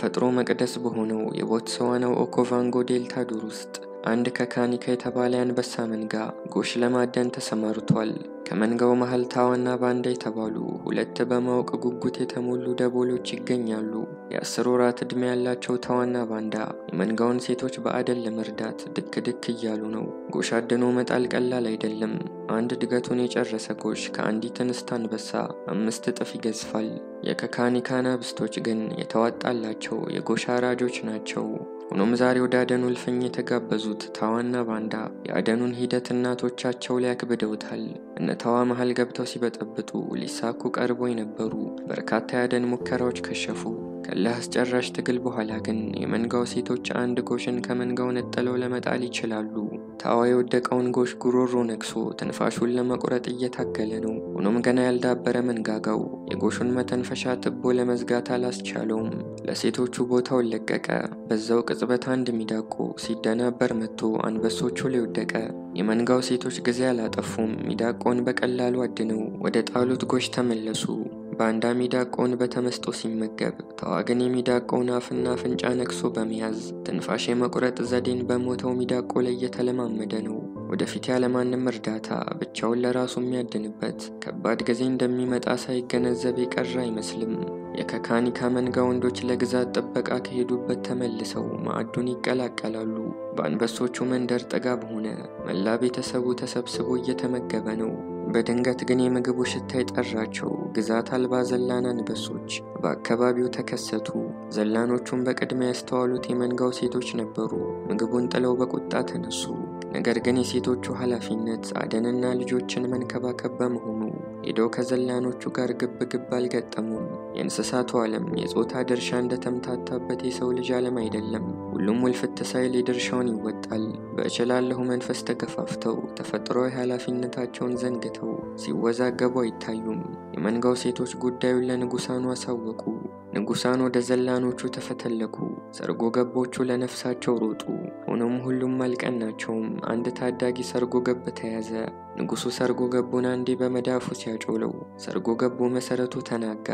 የተፈጥሮ መቅደስ በሆነው የቦትስዋናው ኦኮቫንጎ ዴልታ ዱር ውስጥ አንድ ከካኒካ የተባለ የአንበሳ መንጋ ጎሽ ለማደን ተሰማርቷል። ከመንጋው መሃል ታዋና ባንዳ የተባሉ ሁለት በማወቅ ጉጉት የተሞሉ ደቦሎች ይገኛሉ። የአስር ወራት ዕድሜ ያላቸው ታዋና ባንዳ የመንጋውን ሴቶች በአደን ለመርዳት ድክ ድክ እያሉ ነው። ጎሽ አድኖ መጣል ቀላል አይደለም። አንድ እድገቱን የጨረሰ ጎሽ ከአንዲት እንስት አንበሳ አምስት እጥፍ ይገዝፋል። የከካኒካ አናብስቶች ግን የተዋጣላቸው የጎሽ አራጆች ናቸው። ሆኖም ዛሬ ወደ አደኑ እልፍኝ የተጋበዙት ታዋና ባንዳ የአደኑን ሂደት እናቶቻቸው ላይ አክብደውታል። እነ ታዋ መሃል ገብተው ሲበጠብጡ ሊሳኩ ቀርበው የነበሩ በርካታ የአደን ሙከራዎች ከሸፉ። ከእልህ አስጨራሽ ትግል በኋላ ግን የመንጋው ሴቶች አንድ ጎሽን ከመንጋው ነጥለው ለመጣል ይችላሉ። ታዋ የወደቀውን ጎሽ ጉሮሮ ነክሶ ትንፋሹን ለመቁረጥ እየታገለ ነው። ሆኖም ገና ያልዳበረ መንጋጋው የጎሹን መተንፈሻ ትቦ ለመዝጋት አላስቻለውም። ለሴቶቹ ቦታውን ለቀቀ። በዛው ቅጽበት አንድ ሚዳቆ ሲደናበር መጥቶ አንበሶቹ ላይ ወደቀ። የመንጋው ሴቶች ጊዜ አላጠፉም። ሚዳቆን በቀላሉ አድነው ወደ ጣሉት ጎሽ ተመለሱ። ባንዳ ሚዳቆውን በተመስጦ ሲመገብ፣ ታዋ ግን የሚዳቆውን አፍና አፍንጫ ነክሶ በመያዝ ትንፋሽ የመቁረጥ ዘዴን በሞተው ሚዳቆ ላይ እየተለማመደ ነው። ወደፊት ያለማንም እርዳታ ብቻውን ለራሱ የሚያድንበት ከባድ ጊዜ እንደሚመጣ ሳይገነዘብ የቀረ አይመስልም። የከካኒካ መንጋ ወንዶች ለግዛት ጥበቃ ከሄዱበት ተመልሰው ማዕዱን ይቀላቀላሉ። በአንበሶቹ መንደር ጥጋብ ሆነ። መላ ቤተሰቡ ተሰብስቦ እየተመገበ ነው። በድንገት ግን የምግቡ ሽታ የጠራቸው ግዛት አልባ ዘላን አንበሶች በአካባቢው ተከሰቱ። ዘላኖቹን በቅድሚያ ያስተዋሉት የመንጋው ሴቶች ነበሩ። ምግቡን ጥለው በቁጣ ተነሱ። ነገር ግን የሴቶቹ ኃላፊነት አደንና ልጆችን መንከባከብ በመሆኑ ሄደው ከዘላኖቹ ጋር ግብ ግብ አልገጠሙም። የእንስሳቱ ዓለም የጾታ ድርሻ እንደተምታታበት የሰው ልጅ ዓለም አይደለም። ሁሉም ውልፍት ሳይል የድርሻውን ይወጣል። በእችላለሁ መንፈስ ተገፋፍተው ተፈጥሯዊ ኃላፊነታቸውን ዘንግተው ሲወዛገቡ አይታዩም። የመንጋው ሴቶች ጉዳዩን ለንጉሳኑ አሳወቁ። ንጉሳን ወደ ዘላኖቹ ተፈተለኩ። ሰርጎ ገቦቹ ለነፍሳቸው ሮጡ። ሆኖም ሁሉም አልቀናቸውም። አንድ ታዳጊ ሰርጎ ገብ ተያዘ። ንጉሱ ሰርጎ ገቡን አንዴ በመዳፉ ሲያጮለው ሰርጎ ገቡ መሰረቱ ተናጋ።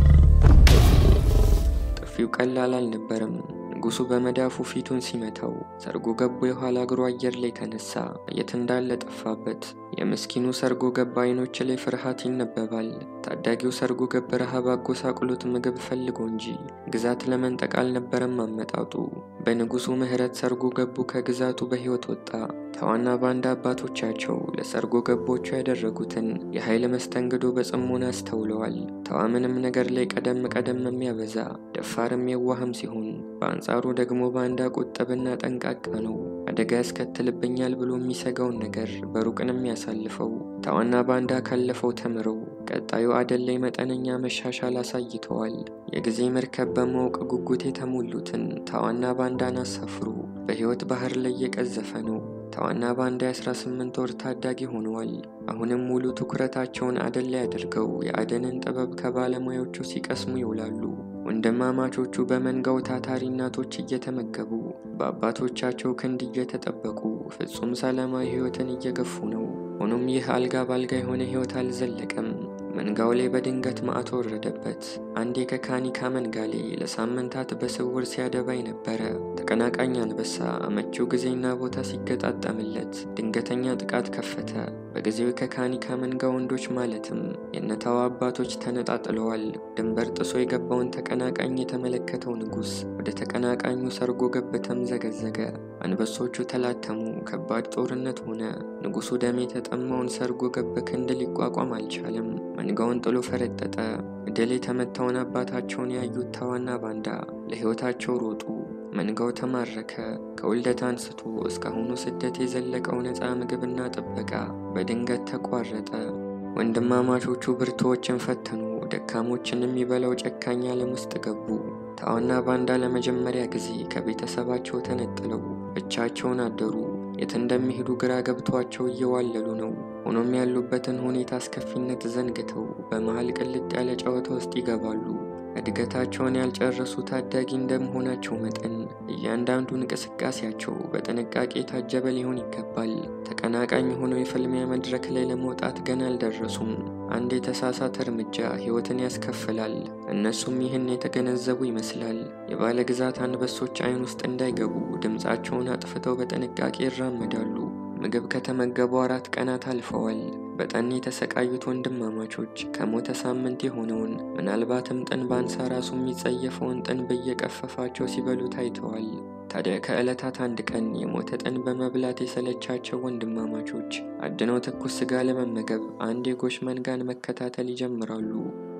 ጥፊው ቀላል አልነበረም። ንጉሱ በመዳፉ ፊቱን ሲመታው ሰርጎ ገቡ የኋላ እግሩ አየር ላይ ተነሳ። የት እንዳለ ጠፋበት። የምስኪኑ ሰርጎ ገብ አይኖች ላይ ፍርሃት ይነበባል። ታዳጊው ሰርጎ ገብ ረሃብ አጎሳቅሎት ምግብ ፈልጎ እንጂ ግዛት ለመንጠቅ አልነበረም አመጣጡ። በንጉሱ ምሕረት ሰርጎ ገቡ ከግዛቱ በሕይወት ወጣ። ታዋና ባንዳ አባቶቻቸው ለሰርጎ ገቦቹ ያደረጉትን የኃይል መስተንግዶ በጽሞና አስተውለዋል። ታዋ ምንም ነገር ላይ ቀደም ቀደም የሚያበዛ ደፋርም የዋህም ሲሆን፣ በአንጻሩ ደግሞ ባንዳ ቁጥብና ጠንቃቃ ነው። አደጋ ያስከትልብኛል ብሎ የሚሰጋውን ነገር በሩቅን የሚያሳልፈው። ታዋና ባንዳ ካለፈው ተምረው ቀጣዩ አደን ላይ መጠነኛ መሻሻል አሳይተዋል። የጊዜ መርከብ በማወቅ ጉጉት የተሞሉትን ታዋና ባንዳን አሳፍሩ። በሕይወት ባህር ላይ እየቀዘፈ ነው። ታዋና ባንዳ የ18 ወር ታዳጊ ሆነዋል። አሁንም ሙሉ ትኩረታቸውን አደን ላይ አድርገው የአደንን ጥበብ ከባለሙያዎቹ ሲቀስሙ ይውላሉ። ወንድማማቾቹ በመንጋው ታታሪ እናቶች እየተመገቡ በአባቶቻቸው ክንድ እየተጠበቁ ፍጹም ሰላማዊ ሕይወትን እየገፉ ነው። ሆኖም ይህ አልጋ ባልጋ የሆነ ሕይወት አልዘለቀም። መንጋው ላይ በድንገት ማዕት ወረደበት። አንድ የከካኒካ መንጋ ላይ ለሳምንታት በስውር ሲያደባይ ነበረ። ተቀናቃኝ አንበሳ አመቺው ጊዜና ቦታ ሲገጣጠምለት ድንገተኛ ጥቃት ከፈተ። በጊዜው የከካኒካ መንጋ ወንዶች ማለትም የነታዋ አባቶች ተነጣጥለዋል። ድንበር ጥሶ የገባውን ተቀናቃኝ የተመለከተው ንጉሥ ወደ ተቀናቃኙ ሰርጎ ገብ ተምዘገዘገ። አንበሶቹ ተላተሙ። ከባድ ጦርነት ሆነ። ንጉሡ ደም የተጠማውን ሰርጎ ገብ ክንድ ሊቋቋም አልቻለም። መንጋውን ጥሎ ፈረጠጠ። ድል የተመታውን አባታቸውን ያዩት ታዋና ባንዳ ለሕይወታቸው ሮጡ። መንጋው ተማረከ። ከውልደት አንስቶ እስካሁኑ ስደት የዘለቀው ነፃ ምግብና ጥበቃ በድንገት ተቋረጠ። ወንድማማቾቹ ብርቱዎችን ፈተኑ። ደካሞችን የሚበላው ጨካኝ ዓለም ውስጥ ገቡ። ታዋና ባንዳ ለመጀመሪያ ጊዜ ከቤተሰባቸው ተነጥለው ብቻቸውን አደሩ። የት እንደሚሄዱ ግራ ገብቷቸው እየዋለሉ ነው። ሆኖም ያሉበትን ሁኔታ አስከፊነት ዘንግተው በመሃል ቅልጥ ያለ ጨዋታ ውስጥ ይገባሉ። እድገታቸውን ያልጨረሱ ታዳጊ እንደመሆናቸው መጠን እያንዳንዱ እንቅስቃሴያቸው በጥንቃቄ የታጀበ ሊሆን ይገባል። ተቀናቃኝ ሆነው የፍልሚያ መድረክ ላይ ለመውጣት ገና አልደረሱም። አንድ የተሳሳተ እርምጃ ሕይወትን ያስከፍላል። እነሱም ይህን የተገነዘቡ ይመስላል። የባለ ግዛት አንበሶች ዓይን ውስጥ እንዳይገቡ ድምፃቸውን አጥፍተው በጥንቃቄ ይራመዳሉ። ምግብ ከተመገቡ አራት ቀናት አልፈዋል። በጠኔ የተሰቃዩት ወንድማማቾች ከሞተ ሳምንት የሆነውን ምናልባትም ጥን ባንሳ ራሱ የሚጸየፈውን ጥን በየቀፈፋቸው ሲበሉ ታይተዋል። ታዲያ ከዕለታት አንድ ቀን የሞተ ጥን በመብላት የሰለቻቸው ወንድማማቾች አድነው ትኩስ ስጋ ለመመገብ አንድ የጎሽ መንጋን መከታተል ይጀምራሉ።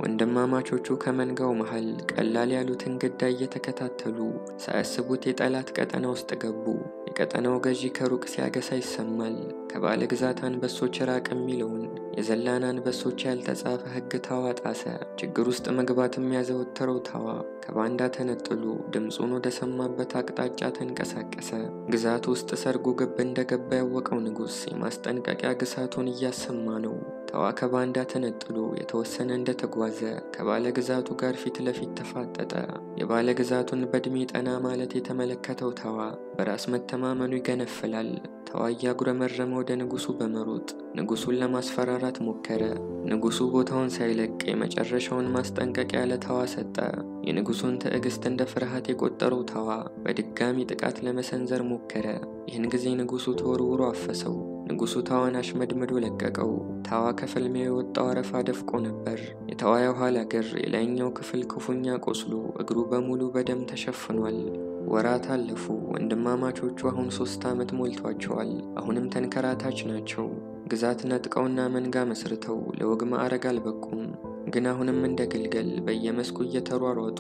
ወንድማማቾቹ ከመንጋው መሃል ቀላል ያሉትን ግዳይ እየተከታተሉ ሳያስቡት የጠላት ቀጠና ውስጥ ገቡ። የቀጠናው ገዢ ከሩቅ ሲያገሳ ይሰማል። ከባለ ግዛት አንበሶች ራቅ የሚለውን የዘላን አንበሶች ያልተጻፈ ሕግ ታዋ ጣሰ። ችግር ውስጥ መግባት የሚያዘወትረው ታዋ ከባንዳ ተነጥሎ ድምፁን ወደ ሰማበት አቅጣጫ ተንቀሳቀሰ። ግዛት ውስጥ ሰርጎ ገብ እንደገባ ያወቀው ንጉሥ የማስጠንቀቂያ ግሳቱን እያሰማ ነው። ታዋ ከባንዳ ተነጥሎ የተወሰነ እንደተጓዘ ከባለ ግዛቱ ጋር ፊት ለፊት ተፋጠጠ። የባለ ግዛቱን በዕድሜ ጠና ማለት የተመለከተው ታዋ በራስ መተማመኑ ይገነፍላል። ታዋ እያጉረመረመ ወደ ንጉሱ በመሮጥ ንጉሱን ለማስፈራራት ሞከረ። ንጉሱ ቦታውን ሳይለቅ የመጨረሻውን ማስጠንቀቂያ ለታዋ ሰጠ። የንጉሱን ትዕግስት እንደ ፍርሃት የቆጠረው ታዋ በድጋሚ ጥቃት ለመሰንዘር ሞከረ። ይህን ጊዜ ንጉሱ ተወርውሮ አፈሰው። ንጉሱ ታዋን አሽመድምዶ ለቀቀው። ታዋ ከፍልሚያው የወጣው አረፋ ደፍቆ ነበር። የታዋ የኋላ እግር የላይኛው ክፍል ክፉኛ ቆስሎ እግሩ በሙሉ በደም ተሸፍኗል። ወራት አለፉ። ወንድማማቾቹ አሁን ሶስት ዓመት ሞልቷቸዋል። አሁንም ተንከራታች ናቸው። ግዛት ነጥቀውና መንጋ መስርተው ለወግ ማዕረግ አልበቁም። ግን አሁንም እንደ ግልገል በየመስኩ እየተሯሯጡ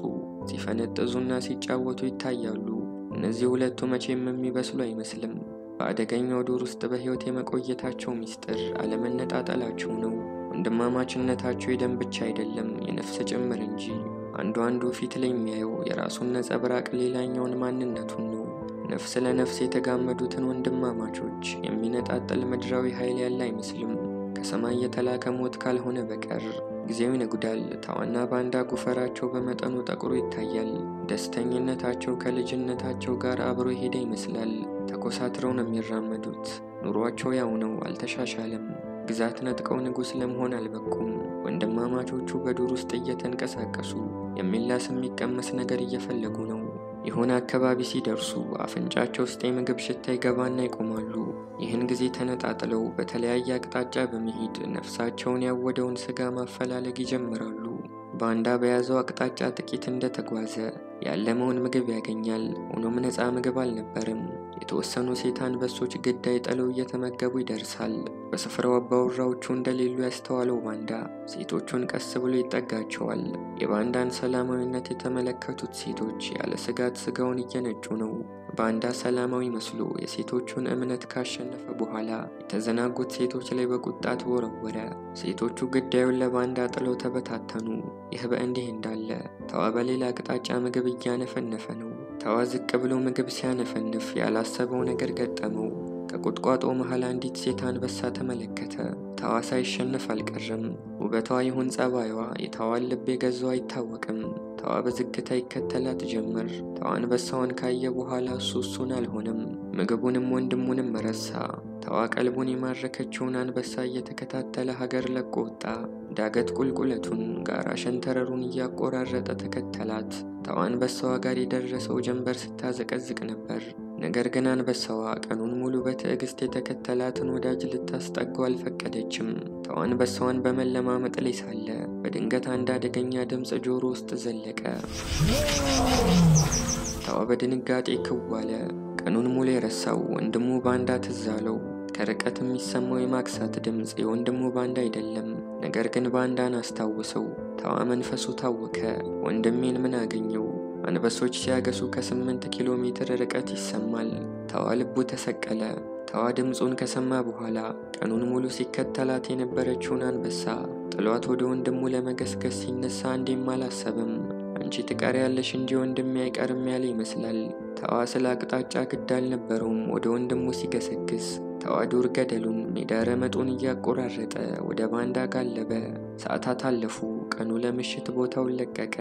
ሲፈነጥዙና ሲጫወቱ ይታያሉ። እነዚህ ሁለቱ መቼም የሚበስሉ አይመስልም። በአደገኛው ዱር ውስጥ በሕይወት የመቆየታቸው ምስጢር አለመነጣጠላቸው ነው። ወንድማማችነታቸው የደም ብቻ አይደለም የነፍስ ጭምር እንጂ። አንዱ አንዱ ፊት ላይ የሚያየው የራሱን ነጸብራቅ ሌላኛውን ማንነቱን ነው። ነፍስ ለነፍስ የተጋመዱትን ወንድማማቾች የሚነጣጠል ምድራዊ ኃይል ያለ አይመስልም ከሰማይ የተላከ ሞት ካልሆነ በቀር። ጊዜው ይነጉዳል። ታዋና ባንዳ ጉፈራቸው በመጠኑ ጠቁሮ ይታያል። ደስተኝነታቸው ከልጅነታቸው ጋር አብሮ የሄደ ይመስላል። ተኮሳትረው ነው የሚራመዱት። ኑሯቸው ያው ነው፣ አልተሻሻለም። ግዛት ነጥቀው ንጉሥ ለመሆን አልበቁም። ወንድማማቾቹ በዱር ውስጥ እየተንቀሳቀሱ የሚላስ የሚቀመስ ነገር እየፈለጉ ነው። የሆነ አካባቢ ሲደርሱ አፍንጫቸው ውስጥ የምግብ ሽታ ይገባና ይቆማሉ። ይህን ጊዜ ተነጣጥለው በተለያየ አቅጣጫ በመሄድ ነፍሳቸውን ያወደውን ስጋ ማፈላለግ ይጀምራሉ። ባንዳ በያዘው አቅጣጫ ጥቂት እንደተጓዘ ያለመውን ምግብ ያገኛል። ሆኖም ነፃ ምግብ አልነበረም። የተወሰኑ ሴት አንበሶች ግዳይ ጥለው እየተመገቡ ይደርሳል። በስፍራው አባወራዎቹ እንደሌሉ ያስተዋለው ባንዳ ሴቶቹን ቀስ ብሎ ይጠጋቸዋል። የባንዳን ሰላማዊነት የተመለከቱት ሴቶች ያለ ስጋት ስጋውን እየነጩ ነው። ባንዳ ሰላማዊ መስሎ የሴቶቹን እምነት ካሸነፈ በኋላ የተዘናጉት ሴቶች ላይ በቁጣ ተወረወረ። ሴቶቹ ግዳዩን ለባንዳ ጥለው ተበታተኑ። ይህ በእንዲህ እንዳለ ታዋ በሌላ አቅጣጫ ምግብ እያነፈነፈ ነው። ታዋ ዝቅ ብሎ ምግብ ሲያነፈንፍ ያላሰበው ነገር ገጠመው። ከቁጥቋጦ መሃል አንዲት ሴት አንበሳ ተመለከተ። ታዋ ሳይሸነፍ አልቀረም። ውበቷ ይሁን ጸባይዋ የታዋን ልብ የገዛው አይታወቅም። ታዋ በዝግታ ይከተላት ጀመር። ታዋ አንበሳውን ካየ በኋላ እሱ እሱን አልሆነም። ምግቡንም ወንድሙንም ረሳ። ታዋ ቀልቡን የማረከችውን አንበሳ እየተከታተለ ሀገር ለቆ ወጣ። ዳገት ቁልቁለቱን፣ ጋራ ሸንተረሩን እያቆራረጠ ተከተላት። ታዋ አንበሳዋ ጋር የደረሰው ጀንበር ስታዘቀዝቅ ነበር። ነገር ግን አንበሳዋ ቀኑን ሙሉ በትዕግስት የተከተላትን ወዳጅ ልታስጠጋው አልፈቀደችም። ታዋ አንበሳዋን በመለማመጥ ላይ ሳለ በድንገት አንድ አደገኛ ድምፅ ጆሮ ውስጥ ዘለቀ። ታዋ በድንጋጤ ክው አለ። ቀኑን ሙሉ የረሳው ወንድሙ ባንዳ ትዝ አለው። ከርቀት የሚሰማው የማክሳት ድምፅ የወንድሙ ባንዳ አይደለም። ነገር ግን ባንዳን አስታውሰው። ታዋ መንፈሱ ታወከ። ወንድሜን ምን አገኘው? አንበሶች ሲያገሱ ከስምንት ኪሎ ሜትር ርቀት ይሰማል። ታዋ ልቡ ተሰቀለ። ታዋ ድምፁን ከሰማ በኋላ ቀኑን ሙሉ ሲከተላት የነበረችውን አንበሳ ጥሏት ወደ ወንድሙ ለመገስገስ ሲነሳ አንዴም አላሰበም። አንቺ ትቀሪያለሽ እንጂ ወንድሜ አይቀርም ያለ ይመስላል። ታዋ ስለ አቅጣጫ ግድ አልነበረውም። ወደ ወንድሙ ሲገሰግስ ታዋ ዱር ገደሉን ሜዳ ረመጡን እያቆራረጠ ወደ ባንዳ ጋለበ። ሰዓታት አለፉ። ቀኑ ለምሽት ቦታውን ለቀቀ።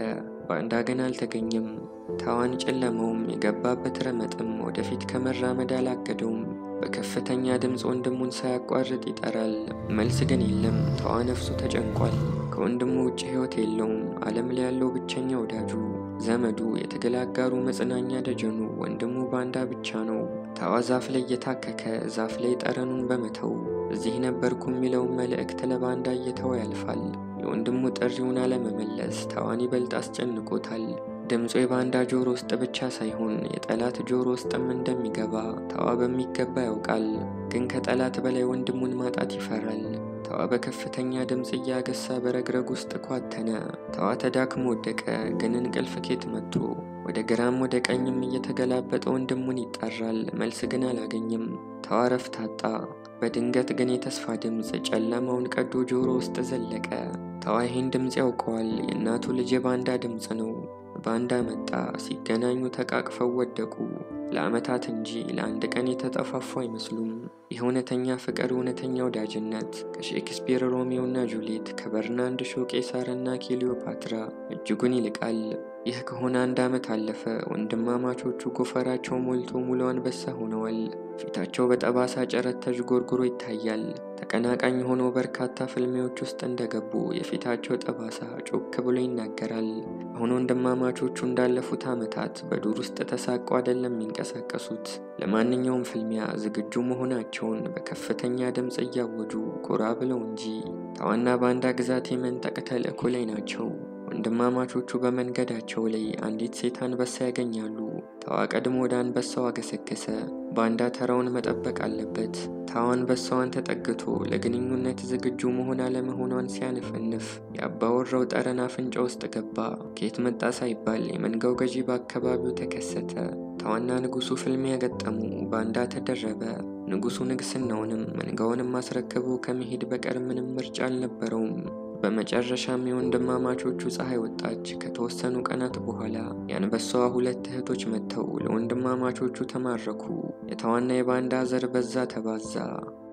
ባንዳ ግን አልተገኘም። ታዋን ጨለመውም የገባበት ረመጥም ወደፊት ከመራመድ አላገደውም። በከፍተኛ ድምፅ ወንድሙን ሳያቋርጥ ይጠራል። መልስ ግን የለም። ታዋ ነፍሱ ተጨንቋል። ከወንድሙ ውጭ ሕይወት የለውም። ዓለም ላይ ያለው ብቸኛ ወዳጁ፣ ዘመዱ፣ የትግል አጋሩ፣ መጽናኛ ደጀኑ ወንድሙ ባንዳ ብቻ ነው። ታዋ ዛፍ ላይ እየታከከ ዛፍ ላይ ጠረኑን በመተው እዚህ ነበርኩ የሚለውን መልእክት ለባንዳ እየተወ ያልፋል። የወንድሙ ጥሪውን አለመመለስ ታዋን ይበልጥ አስጨንቆታል። ድምፁ የባንዳ ጆሮ ውስጥ ብቻ ሳይሆን የጠላት ጆሮ ውስጥም እንደሚገባ ታዋ በሚገባ ያውቃል። ግን ከጠላት በላይ ወንድሙን ማጣት ይፈራል። ታዋ በከፍተኛ ድምፅ እያገሳ በረግረግ ውስጥ ኳተነ። ታዋ ተዳክሞ ወደቀ። ግን እንቅልፍ ኬት መጥቶ ወደ ግራም ወደ ቀኝም እየተገላበጠ ወንድሙን ይጠራል። መልስ ግን አላገኝም። ታዋ ረፍት አጣ። በድንገት ግን የተስፋ ድምፅ ጨለማውን ቀዶ ጆሮ ውስጥ ዘለቀ። ታዋ ይህን ድምፅ ያውቀዋል። የእናቱ ልጅ የባንዳ ድምፅ ነው። ባንዳ መጣ። ሲገናኙ ተቃቅፈው ወደቁ። ለዓመታት እንጂ ለአንድ ቀን የተጠፋፉ አይመስሉም። ይህ እውነተኛ ፍቅር፣ እውነተኛ ወዳጅነት ከሼክስፒር ሮሚዮና ጁሊየት፣ ከበርናንድ ሾ ቄሳርና ክሊዮፓትራ እጅጉን ይልቃል። ይህ ከሆነ አንድ ዓመት አለፈ። ወንድማማቾቹ ጎፈራቸው ሞልቶ ሙሉ አንበሳ ሆነዋል። ፊታቸው በጠባሳ ጨረት ተዥጎርጉሮ ይታያል። ተቀናቃኝ ሆነው በርካታ ፍልሚያዎች ውስጥ እንደገቡ የፊታቸው ጠባሳ ጮክ ብሎ ይናገራል። አሁን ወንድማማቾቹ እንዳለፉት ዓመታት በዱር ውስጥ ተሳቀው አይደለም የሚንቀሳቀሱት። ለማንኛውም ፍልሚያ ዝግጁ መሆናቸውን በከፍተኛ ድምፅ እያወጁ ጎራ ብለው እንጂ ታዋና ባንዳ ግዛት የመንጠቅ ተልእኮ ላይ ናቸው። ወንድማማቾቹ በመንገዳቸው ላይ አንዲት ሴት አንበሳ ያገኛሉ። ታዋ ቀድሞ ወደ አንበሳው አገሰገሰ። ባንዳ ተራውን መጠበቅ አለበት። ታዋ አንበሳዋን ተጠግቶ ለግንኙነት ዝግጁ መሆን አለመሆኗን ሲያነፈንፍ የአባወራው ጠረን አፍንጫ ውስጥ ገባ። ከየት መጣ ሳይባል የመንጋው ገዢ በአካባቢው ተከሰተ። ታዋና ንጉሱ ፍልሚያ ገጠሙ። ባንዳ ተደረበ። ንጉሱ ንግስናውንም መንጋውንም አስረክቦ ከመሄድ በቀር ምንም ምርጫ አልነበረውም። በመጨረሻም የወንድማማቾቹ ፀሐይ ወጣች። ከተወሰኑ ቀናት በኋላ የአንበሳዋ ሁለት እህቶች መጥተው ለወንድማማቾቹ ተማረኩ። የታዋና የባንዳ ዘር በዛ ተባዛ።